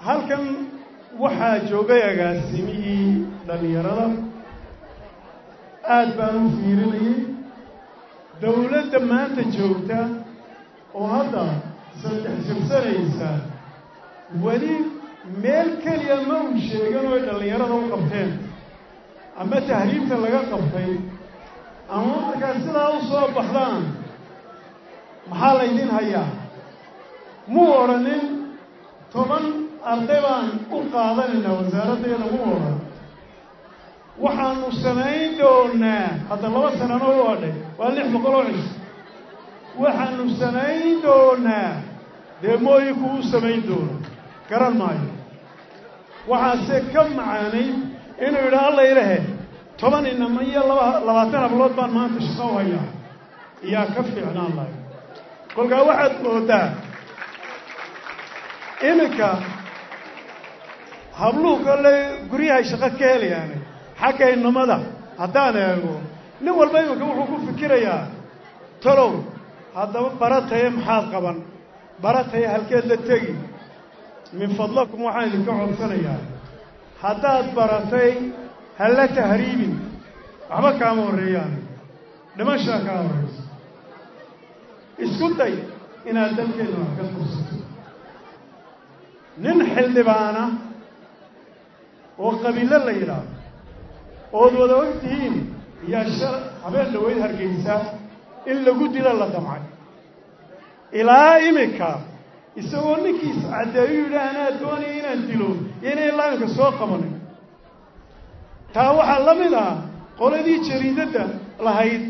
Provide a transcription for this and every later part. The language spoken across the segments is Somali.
halkan waxaa joogay agaasimihii dhallinyarada aad baan u fiirinayay dawladda maanta joogta oo hadda saddex jabsanaysa weli meel keliya ma uu sheegan oo ay dhallinyarada u qabteen ama tahriibta laga qabtay ama markaa sidaa u soo baxdaan maxaa laydin hayaa muu odhanin toban arday baan u qaadanaynaa wasaaraddeeda muu odhan waxaanu samayn doonaa hadda laba sanano u adhay waa lix boqol oo cis waxaanu samayn doonaa dee mooyiku u samayn doono garan maayo waxaase ka macaanay inuu yidhaa alla ilahe toban inama iyo laba labaatan hablood baan maanta shaqo u hayaa iyaa ka fiicnaan lahay kolkaa waxaad moodaa iminka habluhu kolley guryahay shaqo ka helayaane xagga inamada haddaan eego nin walba iminka wuxuu ku fikirayaa talow haddaba barataye maxaad qaban barataye halkeed la tegi min fadlakum waxaan idinka codsanayaa haddaad baratay halla tahriibin waxba kaama horreeyaan dhimashaa kaa horraysa isku day inaad dalkeedna wax ka fursato nin xildhibaana oo qabiilo la yidhaahdo ood wada og tihiin yaa shal habeen dhaweyd hargeysa in lagu dilo la damcay ilaa iminka isagoo ninkiis caddeeyu yidhi anaa doonaya inaan dilo iyo inay ilaa iminka soo qabanin taa waxaa la mid ah qoladii jariidadda lahayd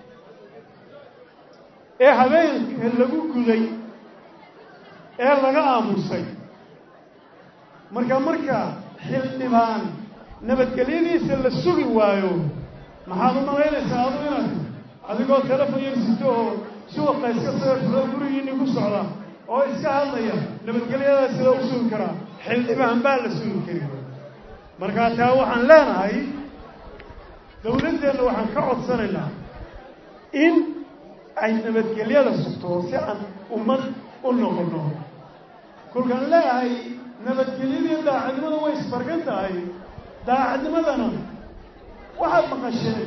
ee habeenka lagu guday ee laga aamusay marka marka xildhibaan nabadgelyadiisa la sugi waayo maxaad u malaynaysaa adu inaad adigoo telefon yar sito oo suuqa iska soo gurigiinni ku socda oo iska hadlaya nabadgelyadaa sida u sugi karaa xildhibaan baa la sugi kari markaa taa waxaan leenahay dawladdeenna waxaan ka codsanaynaa in ay nabadgelyada sugto si aan ummad u noqono kolkaan leeyahay nabadgelyadiiyo daacadnimada way isbargan tahay daacadnimadana waxaad maqasheen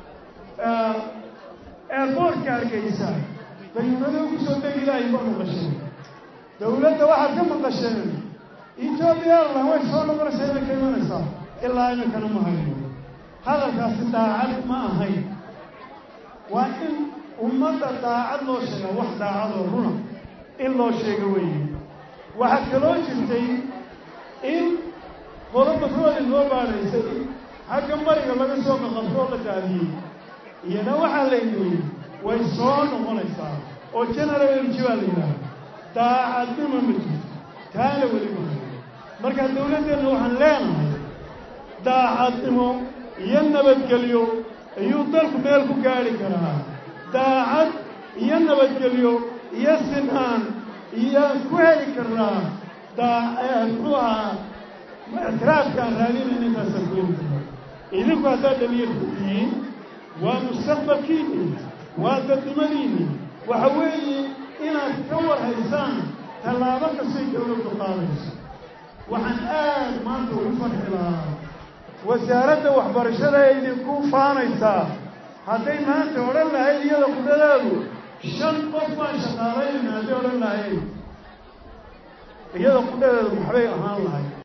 eerboortka hargeysa dayuunada ugu soo degi lahay baad maqasheen dawladda waxaad ka maqasheen etoobiya airline way soo noqonaysaa inay ka imanaysaa ilaa iminkana ma hayno hadalkaasi daacad ma ahayn waa in ummadda daacad loo sheega wax daacadoo runa in loo sheego weeye waxaa kaloo jirtay in qolo batrooli loo baadhaysay xagga mariga laga soo qaqabtoo la daadiyey iyana waxaa laydiyey way soo noqonaysaa oo general energy baa la yidhaaha daacadnimo ma jirto taana weli mahay markaa dawladdeenna waxaan leenahay daacadnimo iyo nabadgelyo ayuu dalku meel ku gaadhi karaa daacad iyo nabadgelyo iyo sinaan iyaan ku heli karnaa daa muxuu ahaa ictiraafkaan raadinayn intaasaan ku heli karnaa idinku haddaad dhalinyarku tihiin waa mustaqbalkiinni waa dadnimadiinni waxa weeye inaad ka warhaysaan tallaabo kastay dawladdu qaadayso waxaan aad maanta ugu farxi lahaa wasaaradda waxbarashada ee idinku faanaysaa hadday maanta odhan lahayd iyada qudhadaadu shan qof baan shaqaalaynayna hadday odhan lahayd iyada qudhadeedu maxbay ahaan lahay